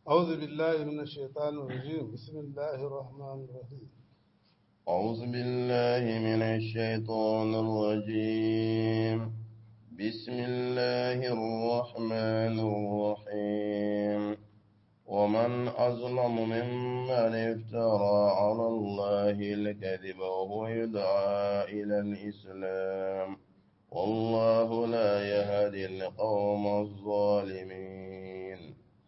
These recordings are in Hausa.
أعوذ بالله من الشيطان الرجيم بسم الله الرحمن الرحيم أعوذ بالله من الشيطان الرجيم بسم الله الرحمن الرحيم ومن أظلم ممن افترى على الله الكذب وهو يدعى إلى الإسلام والله لا يهدي القوم الظالمين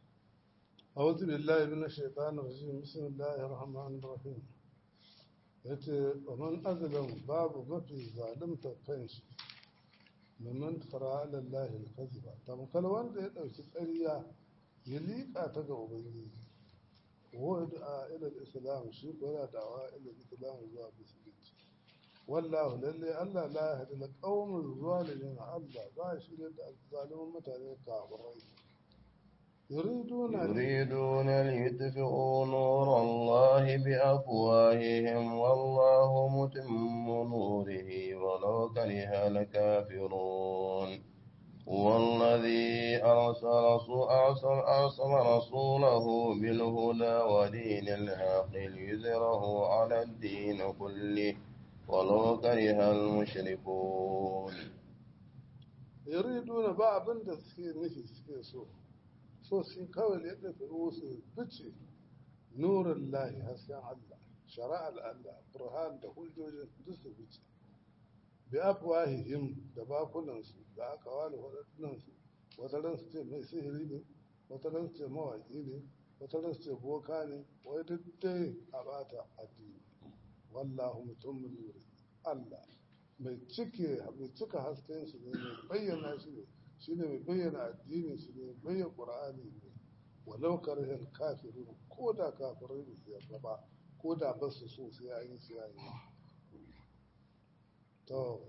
أعوذ بالله من الشيطان الرجيم بسم الله الرحمن الرحيم yace ومن أظلم باب mafi zalimta kanshi mimman fara alallahi alkaziba tamkar wanda ya ɗauki ƙarya ya liƙa ta ga ubangiji wa da ila islam shi ko yana da'awa ila islam zuwa musulunci wallahu lalle Allah la yahdi alqawmul zalimin Allah ba shi da zalimin mutane kafirai يريدون يريدون ليطفئوا نور الله بأفواههم والله متم نوره ولو كره الكافرون هو الذي أرسل أرسل, أرسل رسوله بالهدى ودين الحق ليظهره على الدين كله ولو كره المشركون يريدون بعض التسكير نفي سكيسو so shi kawai ya ɗafi su fice nurin lahi hasken Allah shara'ar Allah burhan da hujjojin duk su fice bi afwahihim da bakunansu da aka wani waɗannansu wata ran su ce mai sihiri ne wata ran su ce mawaƙi ne wata ran su ce boka ne wai duk dai a bata addini wallahu mutum nuri Allah mai cike mai cika hasken shi ne mai bayyana shi ne shi ne mai bayyana addinin shi ne bayyana ƙura'ani ne walau karhin kafirin ko da kafirai da su yarda ba ko da ba su so sai an yi sai an yi to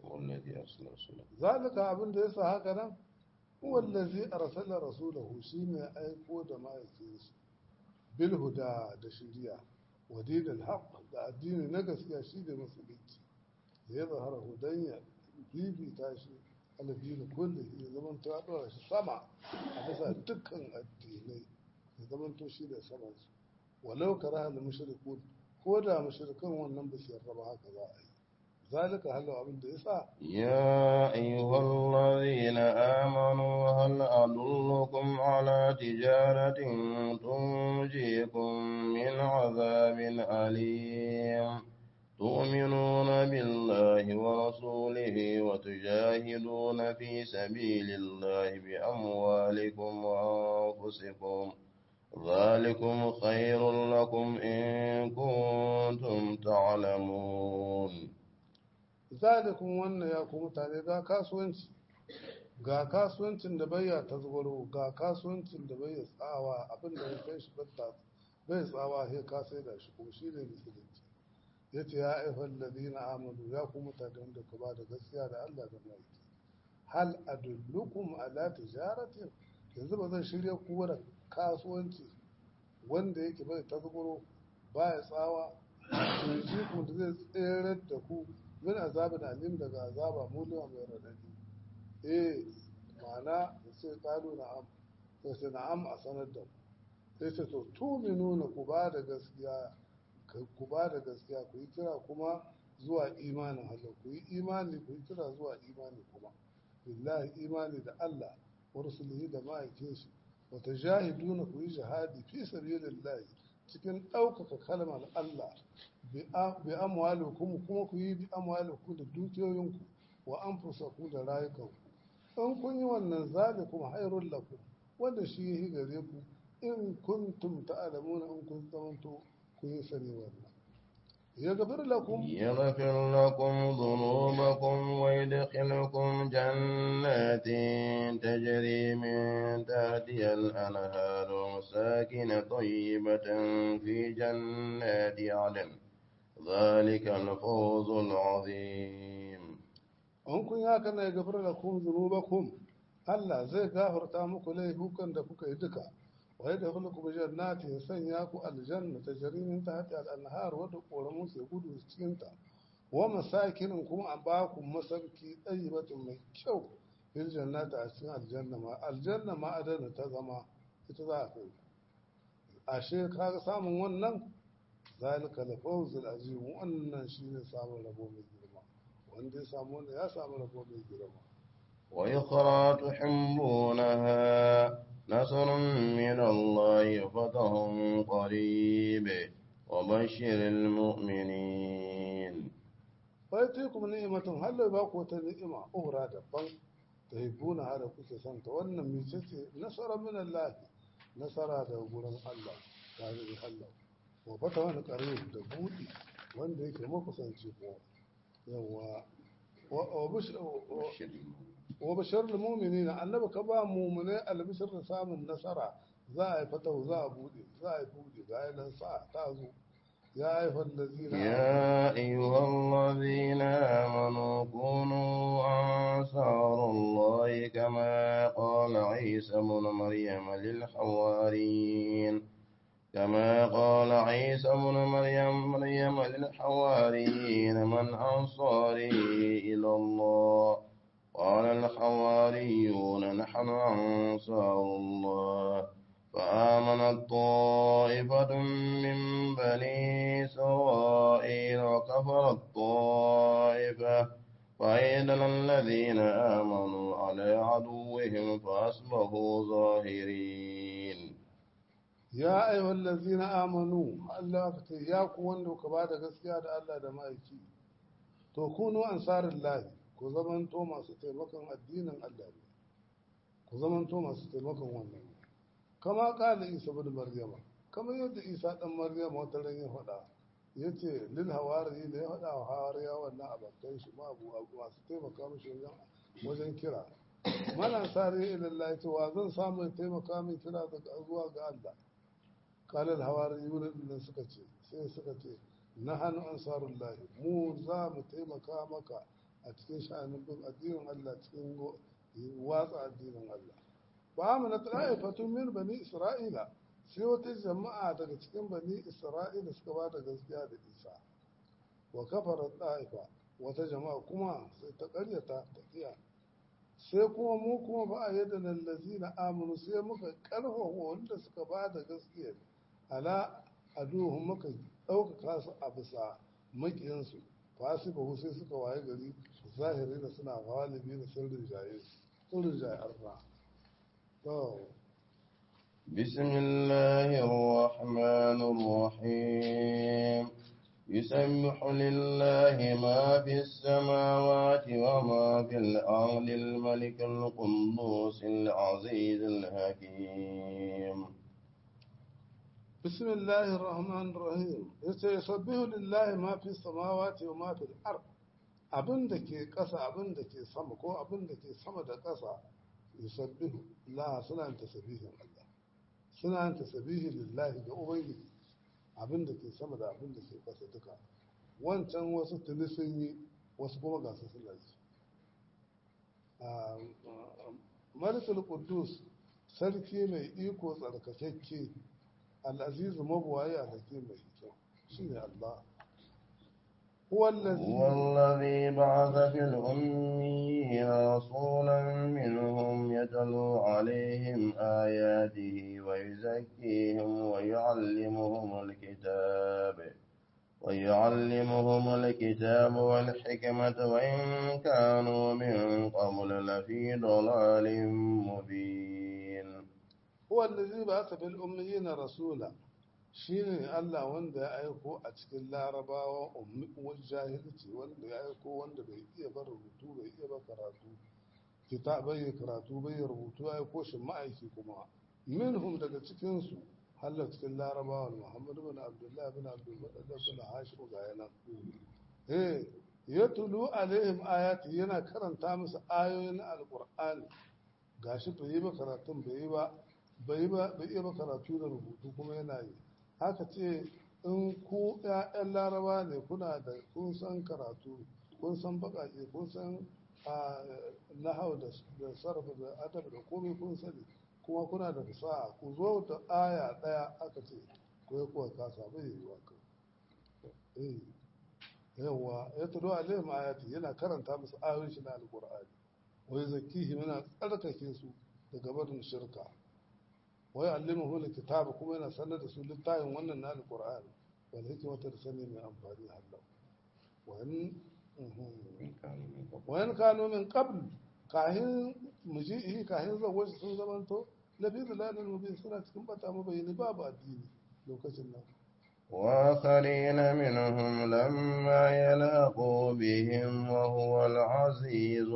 zalika abin da yasa haka nan wallazi arsala rasulahu shine aiko da ma'aikin shi bil huda da shiriya wa dinil haqq da addini na gaskiya shi da musulunci ya zahara hudanya bibita shi aladini kulle ya zama ta ɗora shi sama a bisa dukkan addinai ya zama to shi da saman su walau kara hal mushrikun ko da mushrikan wannan ba su yarda ba haka za a yi zalika halu abin da yasa يا أيها الذين آمنوا هل أدلكم على تجارة تنجيكم من عذاب أليم تؤمنون بالله ورسوله وتجاهدون في سبيل الله بأموالكم وأنفسكم ذلكم خير لكم إن كنتم تعلمون zalikun wannan ya kuma tare ga kasuwanci ga kasuwancin da bai ya tasgaro ga kasuwancin da bai ya tsawa abin da ya kai shi bai tsawa sai ka sai da shi ko shi ne musulunci ya ce ya aifan ladina amanu ya ku mutanen da ku ba da gaskiya da Allah da mai hal adullukum ala tijaratin yanzu ba zan shirya ku da kasuwanci wanda yake bai tasgaro baya tsawa turji ku da zai tsere da ku min azabin alim daga azaba muliwa mai radadi eh ma'ana sai kalu na'am sai sai na'am a sanar da ku sai ce to tuminuna ku ba da gaskiya ku ba da gaskiya ku yi kira kuma zuwa imanin Allah ku yi imani ku yi kira zuwa imani kuma billahi imani da Allah wa rusulihi da ma'aikin shi wa tajahiduna ku yi jihadi fi sabilillah cikin ɗaukaka kalmar Allah bi amwalikum kuma ku yi bi amwalikum da dukiyoyinku wa anfusakum da rayukanku in kun yi wannan zalikum hairul lakum wanda shi yi gare ku in kuntum ta'lamuna in kun zamanto kun yi sani wannan يغفر لكم يغفر لكم ذنوبكم ويدخلكم جنات تجري من تحتها الأنهار ومساكن طيبة في جنات عدن ذلك الفوز العظيم an kun ya kana ya gafar da kun zunubakum Allah zai gafarta muku laifukan da kuka yi duka wa yadda kula kuma jannati ya sanya ku aljanna ta jarimin ta hati al'anhar wadda ƙoramun sai gudu cikin ta wa masakinin kuma a ba ku masarki ɗayyibatun mai kyau fil jannati a cikin aljanna ma aljanna ma adana ta zama ita za a kai ashe kaga samun wannan zalika la fawzul azim wannan shine samun rabo mai girma wanda ya samu wannan ya samu rabo mai girma ويخرى تحبونها نصر من الله فتح قريب وبشر المؤمنين فايتيكم نعمة هل باكو نعمة أخرى دبان تحبون هذا كوكي سنت وأن ميتتي نصر من الله نصر هذا قرن الله هذا الله وفتح قريب دبودي wanda yake makusanci ko yawa wa bashar da mumini na annaba ka ba mumune albishir da samun nasara za a yi fatahu za a bude za a yi bude ga yanan sa ta zo ya ayyuhal ladzina يا أيها الذين آمنوا كونوا أنصار الله كما قال عيسى بن مريم للحواريين كما قال عيسى بن مريم مريم للحواريين من أنصاري إلى الله قال الحواريون نحن أنصار الله فآمنت طائفة من بني إسرائيل وكفرت طائفة فأيدنا الذين آمنوا على عدوهم فأصبحوا ظاهرين ya ayyuhal ladzina amanu Allah ka ce ya ku wanda ka bada gaskiya da Allah da ma'aiki to kunu ansarillahi ku zamanto masu taimakon addinin Allah ne ku zamanto masu taimakon wannan ne kama kala Isa bin Maryama kamar yadda Isa dan Maryama wata ran ya faɗa yace lil hawari da ya faɗa wa hawariya wannan abakan shi ma abu abu masu taimaka mishi wajen wajen kira mana sare ilallahi to wa zan samu ya taimaka min kira daga zuwa ga Allah قال الحواريون din suka ce sai suka ce nahanu ansarullahi mu za mu taimaka maka a cikin sha'anin bin addinin Allah cikin watsa addinin Allah ba mu na ta'ifatun min bani isra'ila sai wata jama'a daga cikin bani isra'ila suka ba da gaskiya da isa wa kafara ta'ifa wata jama'a kuma sai ta karyata ta kiya sai kuma mu kuma ba a yadda nan lazina amanu sai muka karfafa wanda suka ba da gaskiya ala aduhun muka ɗaukaka su a bisa maƙiyansu fasi ba sai suka waye gari zahiri da suna galibi da sirrin jaye sirrin jaye arna to بسم الله الرحمن الرحيم يسبح لله ما في السماوات وما في الأرض الملك القدوس العزيز الحكيم بسم الله الرحمن الرحيم يسبح لله ما في السماوات وما في الأرض abin da ke ƙasa abin da ke sama ko abin da ke sama da ƙasa yusabbihu la suna yin tasbihin Allah suna yin tasbihi lillahi ga ubangiji abin da ke sama da abin da ke ƙasa duka wancan wasu tuni sun yi wasu kuma ga su suna ji Malikul Quddus sarki mai iko tsarkakakke al'azizu mabuwaye a hakim mai kyau shi ne Allah هو الذي هو الذي بعث في الأميين رسولا منهم يتلو عليهم آياته ويزكيهم ويعلمهم الكتاب ويعلمهم الكتاب والحكمة وإن كانوا من قبل لفي ضلال مبين هو الذي بعث في الأميين رسولا shine Allah wanda ya aiko a cikin larabawa ummi jahilci wanda ya aiko wanda bai iya ba rubutu bai iya ba karatu kita bai karatu bai rubutu ya aiko shi ma'aiki kuma minhum daga cikin su hallar cikin larabawa Muhammad bin Abdullah bin Abdul Muttalib bin Hashim ga yana eh yatlu alaihim ayati yana karanta musu ayoyin alqur'ani gashi bai yi ba karatun bai yi ba bai ba bai iya ba karatu da rubutu kuma yana yi haka ce in ku ‘ya'yan laraba ne kuna da kun san karatu kun san baƙaƙe kun san nahau da sarrafa da adab da komai kun sani kuma kuna da fasaha ku zo da aya ɗaya aka ce ko ya kuwa kasa bai yi wa kan yawa ya tudo alayhim ayati yana karanta musu ayoyin shi na alqur'ani wai zakihi yana tsarkake su daga barin shirka wa ya'allimuhu alkitaba kuma yana sanar da su littafin wannan na alqur'ani wal hikmata da sani mai amfani Allah wa in wa in kanu min qabl kahin muji'i kahin zawaji sun zamanto lafi dalalin mubin suna cikin bata mabayani babu addini lokacin nan وآخرين منهم لما يلاقوا بهم وهو العزيز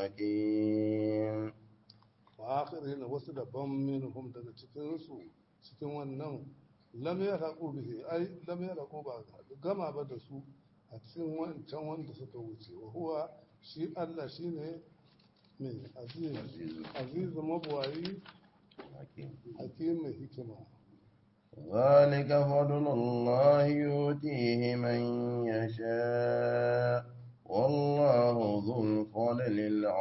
الحكيم وآخرين wasu daban minhum daga cikinsu cikin wannan lam yalaqu bihi ai lam yalaqu ba gama ba da su a cikin wancan wanda suka wuce wa huwa shi Allah shine mai aziz aziz mabwayi hakim mai hikima ذلك فضل الله يؤتيه من يشاء والله ذو الفضل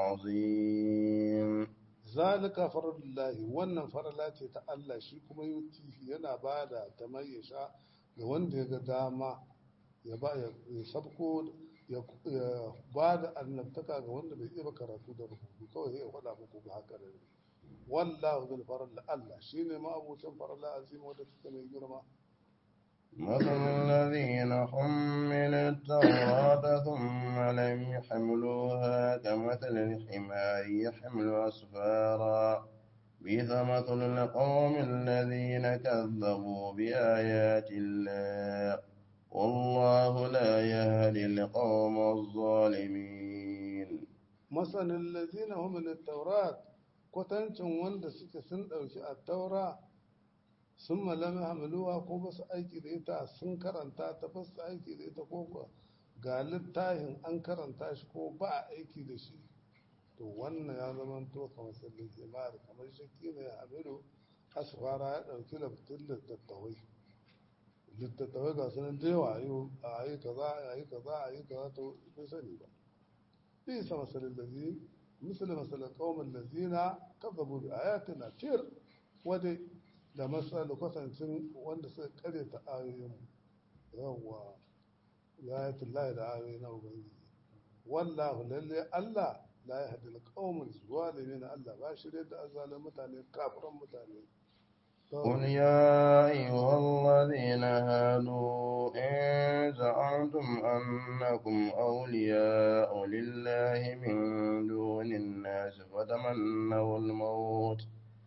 العظيم zalika faradullahi wannan farala ce ta Allah shi kuma yutihi yana bada ta mai ya sha ga wanda ya ga dama ya ba ya sabko ya bada annabtaka ga wanda bai iya karatu da rubutu kawai ya faɗa muku ga haka da wallahu zul farala Allah shine ma abucin farala azim wanda take mai girma مثل الذين حملوا التوراة ثم لم يحملوها كمثل الحمار يحمل أسفارا بئس مثل القوم الذين كذبوا بآيات الله والله لا يهدي القوم الظالمين مثل الذين هم من التوراة kwatancin wanda suke sun ɗauki a taura sun malami hamiluwa ko ba su aiki da ita sun karanta ta ba su aiki da ita ko ga littafin an karanta shi ko ba a aiki da shi to wannan ya zama to kamar sallin himar kamar shakki ne hamilu asfara ya ɗauki laftin littattafai littattafai ga sunan da yawa a yi kaza a yi kaza a yi kaza to bai sani ba bisa masalin lazi misali masalin kawon lazina kazzabu bi ayatina tir wadai da matsala kwatancin wanda suka kare ta ayoyin yawwa ya yi tullahi da ayoyi na ubangiji wallahu lalle allah la ya hadin qaumin zalimin allah ba shi da azalin mutane kafiran mutane قل يا أيها الذين هادوا إن زعمتم أنكم أولياء لله من دون الناس فتمنوا الموت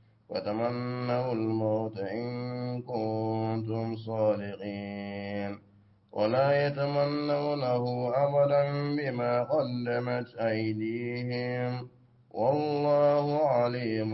وتمنوا الموت إن كنتم صادقين ولا يتمنونه أبدا بما قدمت أيديهم والله عليم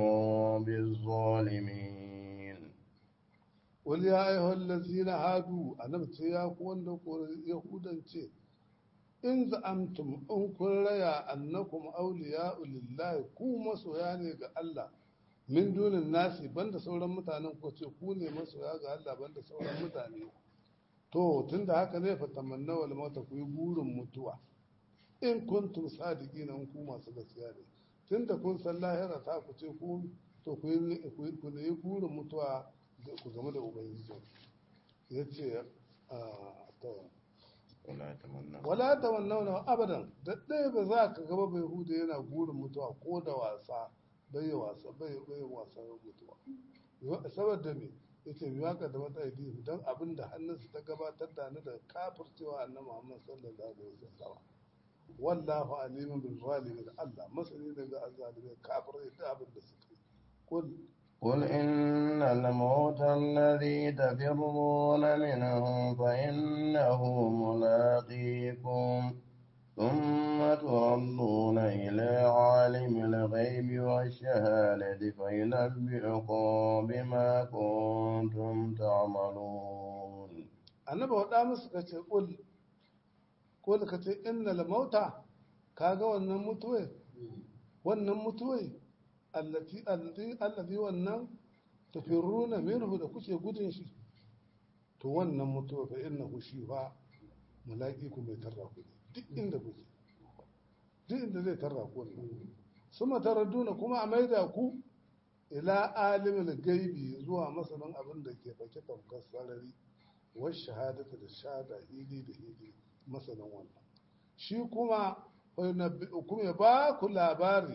بالظالمين قل يا أيها الذين هادوا أنا بتيا كون يهودا in za'amtum in kun raya annakum awliya'u lillahi ku masoya ne ga Allah min dunin nasi banda sauran mutanen ko ce ku ne masoya ga Allah banda sauran mutane to tunda haka zai fa tamanna wal mauta ku yi burin mutuwa in kuntum sadiqina in ku masu gaskiya ne tunda kun san lahira ta ku ce ku to ku yi ku ne burin mutuwa ku game da ubangiji yace to wala ta wannan abadan da ɗaya ba za ka gaba bai hudu yana burin mutuwa ko da wasa bai yi wasa bai yi wasa mutuwa saboda me yace bi waka da mata idi dan abin da hannunsa ta gabatar da ni da kafircewa annabi Muhammad sallallahu alaihi wasallam wallahu alimun bil zalimin Allah masani daga azzalimin kafirai da abin da suka yi kul قل إن الموت الذي تفرون منه فإنه ملاقيكم ثم تردون إلى عالم الغيب والشهادة فينبئكم بما كنتم تعملون أنا بقول musu kace kul kul kace innal mauta kaga wannan mutuwai wannan mutuwai allati allazi wannan tafirruna minhu da kuke gudun shi to wannan mutuwa fa innahu shi fa malaki ku mai tarra ku duk inda kuke duk inda zai tarra ku wannan suma taradduna kuma a maida ku ila alimul gaibi zuwa masanin abin da ke fake tamkar sarari wa shahadata da shahada hili da hili masanin wannan shi kuma kuma ya ba ku labari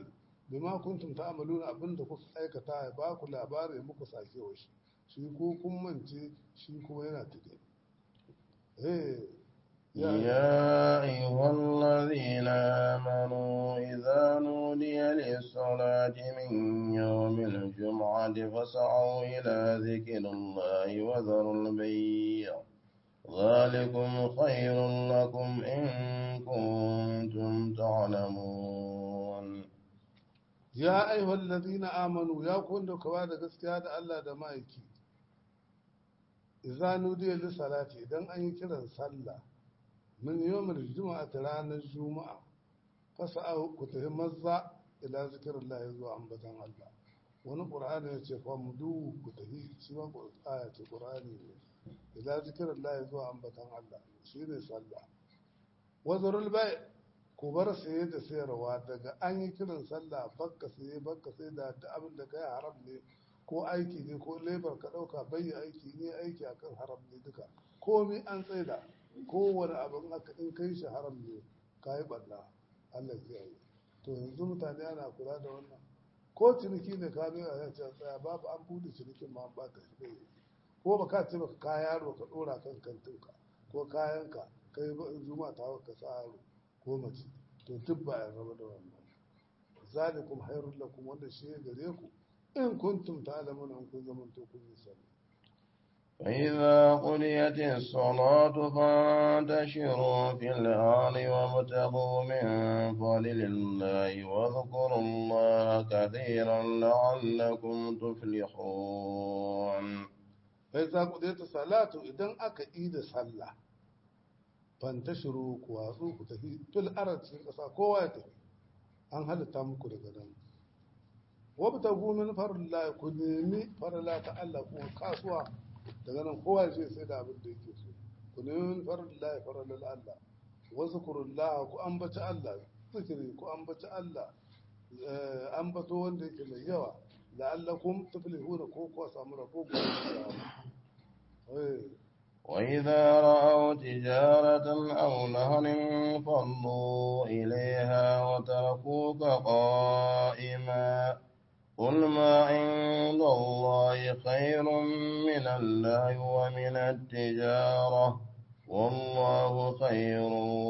bima kuntum ta'maluna abinda kuka aikata ya ba ku labari ya muku sake wa shi shi ko kun mance shi kuma yana tuke eh يا أيها الذين آمنوا إذا نودي للصلاة من يوم الجمعة فاسعوا إلى ذكر الله وذروا البيع ذلكم خير لكم إن كنتم تعلمون ya ayyuhal ladina amanu ya kun da kawa da gaskiya da Allah da ma'aiki idza nudiya lis salati idan an yi kiran sallah min yawmil juma'a ta ranar juma'a fasa'u ku tafi mazza ila zikrillah zuwa ambatan Allah wani qur'ani ya ce fa mudu ku tafi shi ma aya ce qur'ani ne ila zikrillah zuwa ambatan Allah shine sallah wazarul bai ku bar saye da sayarwa daga an yi kiran sallah bakka saye bakka sai da ta abin da kai haram ne ko aiki ne ko lebar ka ɗauka bai aiki ne aiki akan haram ne duka komi an tsaida kowane abin aka in kai shi haram ne ka yi ɓanna Allah ya yi to yanzu mutane ana kula da wannan ko ciniki ne ka biya ya ce tsaya babu an bude cinikin ma an baka shi ko ba ka ce baka ka yaro ka ɗora kan kantinka ko kayanka kai zuma ta ka sa yaro ko mace to duk ba a raba da wannan zalikum hairul lakum wanda shi ya gare ku in kuntum ta'lamuna in kun zaman to kun yi sani فإذا قضيت الصلاة فانتشروا في الأرض وابتغوا من فضل الله واذكروا الله كثيرا لعلكم تفلحون فإذا قضيت الصلاة إذا أكا إيد صلى fantashiru ku watsu ku tafi fil arad cikin ƙasa kowa ya tafi an halitta muku daga nan wabta gumin farilla ku nemi farilla ta Allah kuma kasuwa daga nan kowa ya ce sai da abin da yake so ku nemi farilla farilla Allah wasu kurullah ku ambaci Allah zikiri ku ambaci Allah ambato wanda yake mai yawa la'allakum tuflihuna ko ku samu rabo gobe وإذا رأوا تجارة أو نهر فضوا إليها وتركوك قائما قل ما عند الله خير من الله ومن التجارة والله خير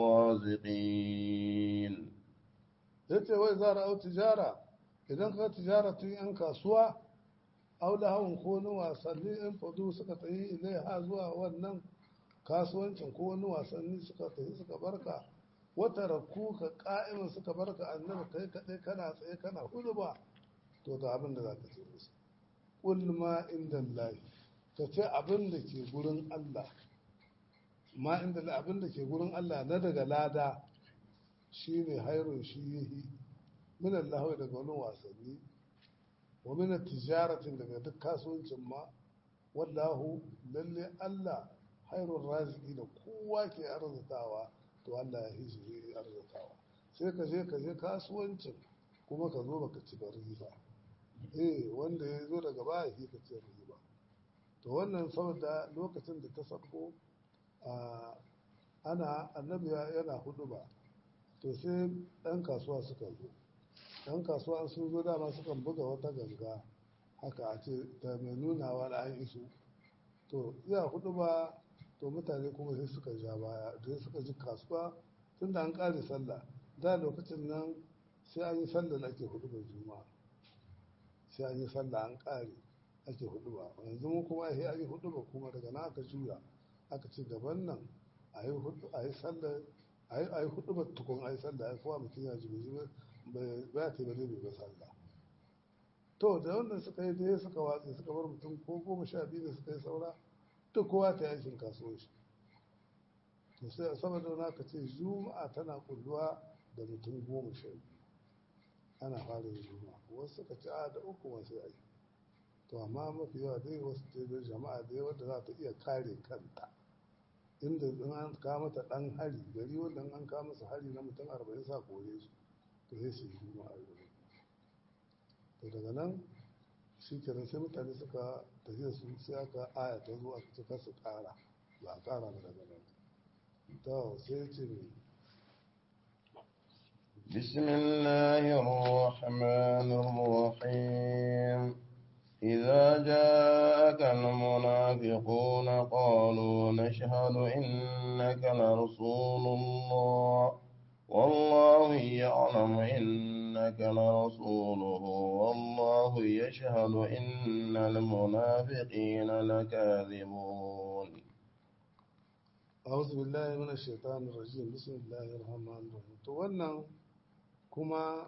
الرازقين yace wai za ra'au tijara idan ka tijara tun yan kasuwa au da hawan ko wani wasanni in fadu suka tafi ilaiha zuwa wannan kasuwancin ko wani wasanni suka tafi suka barka wata rakku ka ka'imin suka barka annabi kai kaɗai kana tsaye kana hudu ba to ga abin da za ka ce musu ƙul ma inda lahi ka ce abin da ke gurin Allah ma inda abin da ke gurin Allah na daga lada shine hairun shi yihi min Allah daga wani wasanni wa min tijaratin daga duk kasuwancin ma wallahu lalle Allah hairun raziki da kowa ke arzikawa to Allah ya hishi zai arzikawa sai ka je ka je kasuwancin kuma ka zo baka ci riba eh wanda ya zo daga baya shi ka ci riba to wannan saboda lokacin da ta sako ana annabi yana hudu ba to sai ɗan kasuwa suka zo ɗan kasuwa sun zo dama sukan buga wata ganga haka a ce ta mai nunawa da an iso to iya hudu ba to mutane kuma sai suka ja baya da suka ji kasuwa tun da an ƙare sallah da lokacin nan sai an yi sallah ake hudu ba juma'a sai an yi sallah an ƙare ake hudu ba yanzu mu kuma sai an yi hudu ba kuma daga nan aka juya aka ci gaban nan a yi sallah a yi hudu ba tukun a yi sallah a yi kowa mutum ya ji bai ba ta bane bai ba sallah to da wannan suka yi dai suka watsi suka bar mutum ko goma sha biyu ne suka yi saura duk kowa ta yi aikin kasuwanci to sai a saboda na ka ce juma'a tana kulluwa da mutum goma sha biyu ana fara yin juma'a wasu suka ci a da uku wasu ai to amma mafi yawa dai wasu ce da jama'a dai wadda za ta iya kare kanta inda in an kawo mata dan hari gari wanda an kawo masa hari na mutum arba'in sa kore su to sai su yi juma'a gari to daga nan shi kenan sai mutane suka tafiya su sai aka aya ta zo aka ce su kara ba a kara ba daga nan to sai ce ne بسم الله الرحمن الرحيم إذا جاءك المنافقون قالوا نشهد إنك لرسول الله والله يعلم إنك لرسوله والله يشهد إن المنافقين لكاذبون أعوذ بالله من الشيطان الرجيم بسم الله الرحمن الرحيم to wannan kuma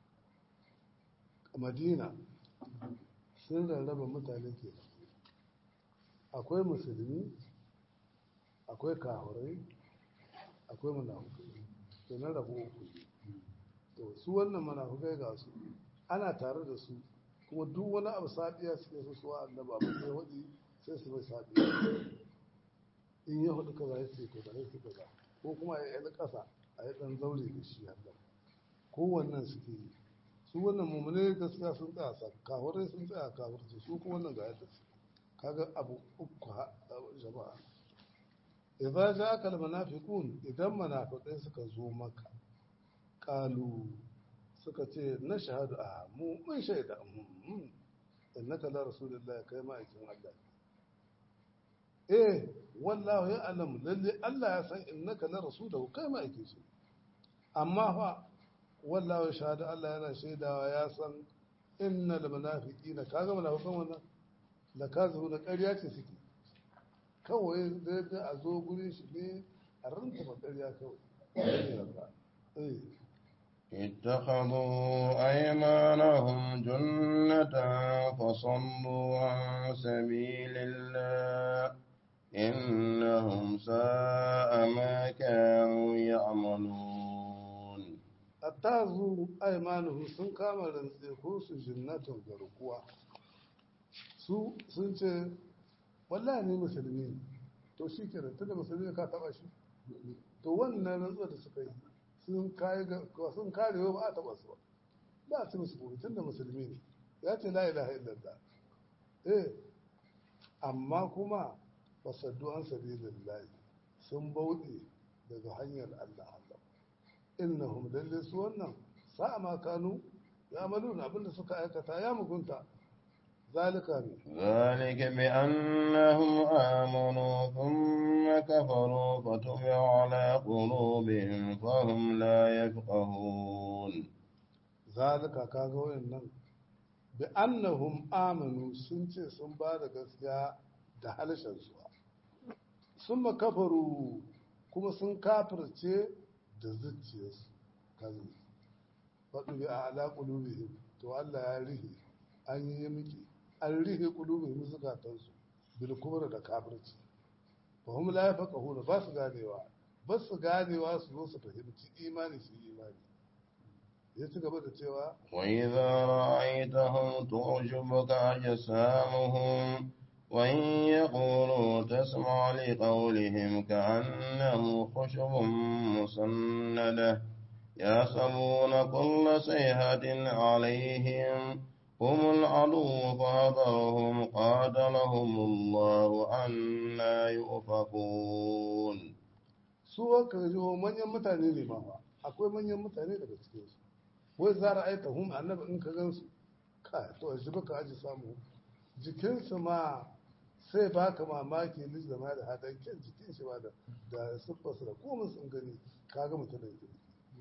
madina sun rarraba mutane ke akwai musulmi akwai kahurai akwai munafukai to na rabu uku to su wannan munafukai ga su ana tare da su kuma duk wani abu sabiya suke so su wa annaba abin da ya waɗi sai su bai sabiya in ya hudu kaza ya ce kaza ya ce kaza ko kuma ya yi ƙasa a yi ɗan zaure da shi haka kowannen suke yi su wannan mummune gaskiya sun tsaya sa kawarai sun tsaya kawarci su kuma wannan ga yadda su kaga abu uku jama'a idza ja'aka almunafiqun idan munafiqai suka zo maka qalu suka ce na shahadu a mu mun shaida innaka la rasulullahi kai ma aikin Allah eh wallahu ya alam lalle Allah ya san innaka la rasuluhu kai ma aikin shi amma fa wallahu shahada Allah yana shaidawa ya san innal munafiqina kaga munafiqan wannan la kazu da ƙarya ce suke kawai zai a zo gurin shi ne a ranta ƙarya kawai eh اتخذوا أيمانهم جنة فصلوا عن سبيل الله إنهم ساء ما كانوا يعملون attazu aimanuhu sun kama rantseku su jinnatun garkuwa su sun ce wallahi ni musulmi ne to shi ke tunda musulmi ka taba shi to wannan rantsuwar da suka yi sun kare sun kare ba a taba su ba ba su musu gobe tunda musulmi ne ya ce la ilaha illallah eh amma kuma wasaddu an sabilillahi sun bauɗe daga hanyar Allah Allah innahum lalle su wannan sa'a ma kanu ya maluna abinda suka aikata ya mugunta zalika ne ذلك بأنهم آمنوا ثم كفروا فتبع على قلوبهم فهم لا يفقهون zalika kaga wayannan bi annahum amanu sun ce sun ba da gaskiya da halshen su sun makafaru kuma sun kafirce da zuciyarsu kan faɗi bi a ala ƙulubihim to Allah ya rihe an yi miki an rihe ƙulubihim zukatansu bil kubra da kafirci fa hum la yafqahuna ba su ganewa ba su ganewa su zo su fahimci imani su yi imani ya ci gaba da cewa وإذا رأيتهم تعجبك أجسامهم وإن يقولوا تسمع لقولهم كأنه خشب مسندة يحسبون كل صيحة عليهم هم العدو فاذرهم قاتلهم الله أنا يؤفكون su wanka jiho manyan mutane ne ma fa akwai manyan mutane daga cikin su wai za a aita hum annabi in ka gansu ka to a jiba ka aji samu jikinsu ma sai baka mamaki lis da ma da hadan kyan jikin shi ba da da siffarsa da komai sun gani kaga mutumin kirki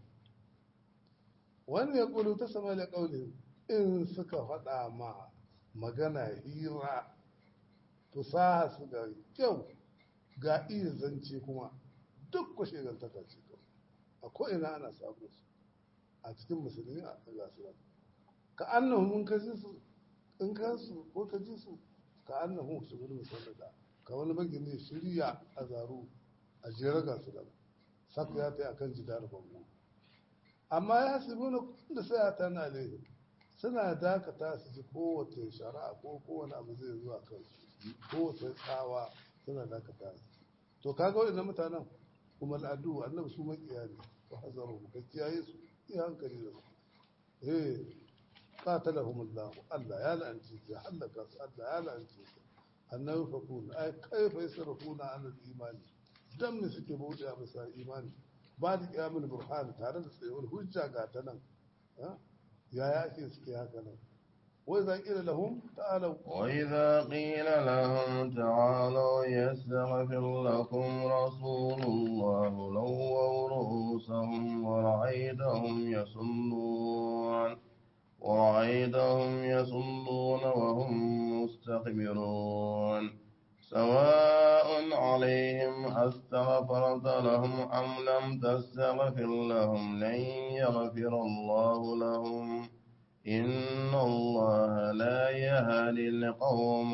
wani ya kulu ta sama da kauli in suka faɗa ma magana hira fusaha su da kyau ga iya zance kuma duk ku shegantaka ce kawai a ko'ina ana samun su a cikin musulmi a gasu ka annahu mun ka ji su in ka su ko ka ji su ka annahu su gudu musallada ka wani bagini shirya a zaro a jera ga su daga saku ya tai akan jidar bango amma ya su nuna da sai a tana alaihi suna dakata su ji kowace shari'a ko kowane abu zai zuwa kansu kowace tsawa suna dakata su to kaga waɗannan mutanen kuma al'adu annabi su makiya ne wa hazaru ka kiyaye su yi hankali da su eh qatalahum Allah Allah ya la'anci su halaka su Allah ya la'anci su annabi fakuna ay kaifa yasrafuna an al-imani dan ne suke bauta bisa imani ba da kiyamun burhan tare da tsayuwar hujja ga ta nan ya ya ake suke haka nan wai za ƙila lahum ta'alau وإذا قيل لهم تعالوا يستغفر لكم رسول الله لووا رؤوسهم ورأيتهم يصلون ورأيتهم يصلون وهم مستكبرون سواء عليهم أستغفرت لهم أم لم تستغفر لهم لن يغفر الله لهم إن الله لا يهدي القوم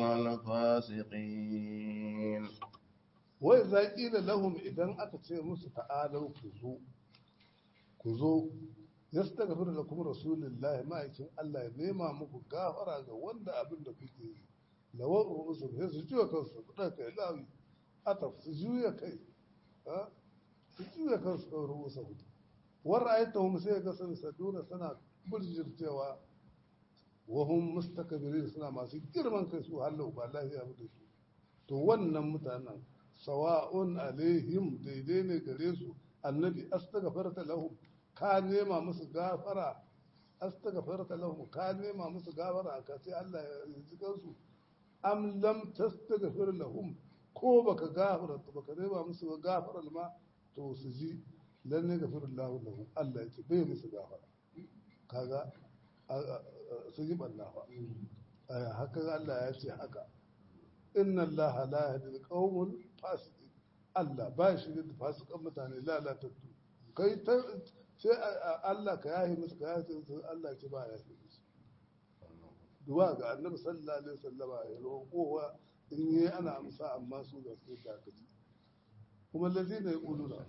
الفاسقين wai za ƙila lahum idan aka ce musu ta'alau ku zo ku zo ya su daga da kuma rasulullahi ma'aikin Allah ya nema muku gafara ga wanda abin da kuke yi lawar ru'usu sai su juya kansu ku ɗauka kai lawi ataf su juya kai su juya kansu ɗau ru'usa hudu war ayatahum sai ga sun saduna suna burjircewa wahum mustakabirin suna masu girman kai su hallau ba lafiya ba da su to wannan mutanen sawa'un alaihim daidai ne gare su annabi astaghfarta lahum ka nema musu gafara astaghfarta lahum ka nema musu gafara ka sai Allah ya ji kansu am lam tastaghfir lahum ko baka gafara baka nema musu gafara ma to su ji lan ne gafirullahu lahum Allah ya ce bai musu gafara kaga su ji bannafa haka Allah ya ce haka inna Allah la yahdi al-qawmul fasiqin Allah ba shi da fasikan mutane lalatattu kai ta sai Allah ka yahi musu ka yahi musu Allah ce ba ya yahi musu duwa ga annabi sallallahu alaihi wasallama ya roƙowa in yi ana amsa amma su ga su da kaji kuma lazina yaquluna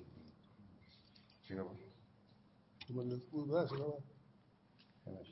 kuma lazina za su gaba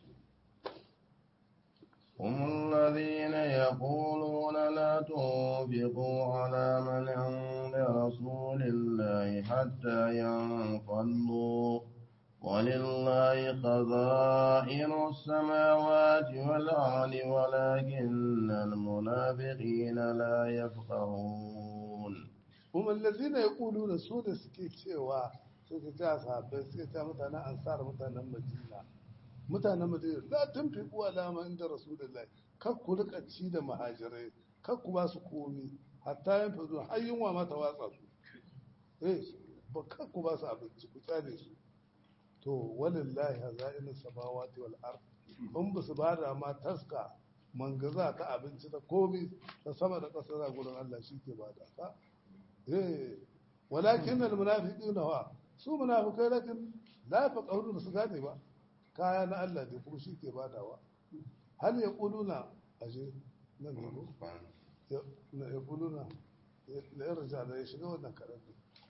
هم الذين يقولون لا تنفقوا على من عند رسول الله حتى ينفضوا ولله خزائن السماوات والأرض ولكن المنافقين لا يفقهون هم الذين يقولون سودة سكيتشي suka ce a sahabbai suka ce mutanen ansar mutanen madina mutanen madina la tun fi kuwa dama inda rasulullahi kar ku rika ci da mahajirai kar ku ba su komi hatta yin fazo har yunwa ma ta watsa su eh ba kar ku ba su abinci ku tsare su to walillahi hazainu samawati wal ard in ba su bada ma taska mangaza ta abinci da komi ta sama da ƙasa da gurin Allah shi ke bada ta eh walakin al munafiquna wa su munafikai lakin la yafqahuna su gane ba kaya na Allah ne kuma shi ke badawa hal ya kuluna aje nan ne ko na ya kuluna na ya raja da ya shiga wannan karan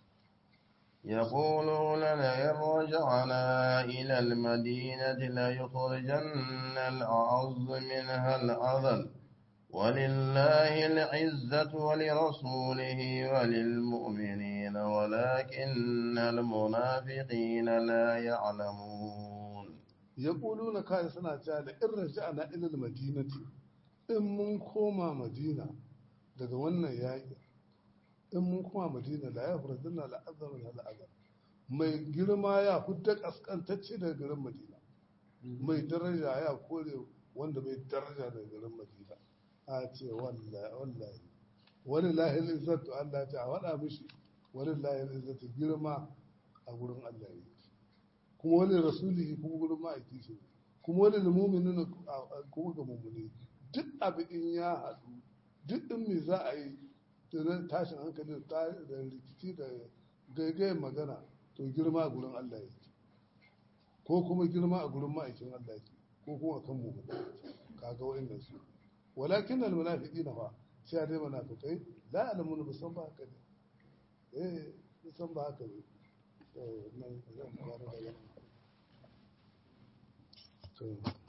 يقولون لئن رجعنا إلى المدينة ليخرجن الأعز منها الأذل ولله العزة ولرسوله وللمؤمنين ولكن المنافقين لا يعلمون يقولون كاي سنة جالة إن رجعنا إلى المدينة إن من كوما مدينة daga wannan yaƙi in mun kuma madina la ya furadun na la'azar min al'azar mai girma ya hudda kaskantacce daga garin madina mai daraja ya kore wanda mai daraja daga garin madina a ce wallahi wani lahil izzatu Allah ce a wada mishi wani lahil izzatu girma a gurin Allah yake kuma wani rasuli kuma gurin ma'aiki shi kuma wani muminin kuma ga mummuni duk abu in ya haɗu duk in me za a yi da tashin hankali da rikici da gaigayen magana to girma a gurin Allah yake ko kuma girma a gurin ma'aikin Allah yake ko kuma kan mu kaga wa'annan su walakin al munafiqina fa sai dai munafikai la alamun bisan ba haka ne eh bisan ba haka ne to nan zan fara da to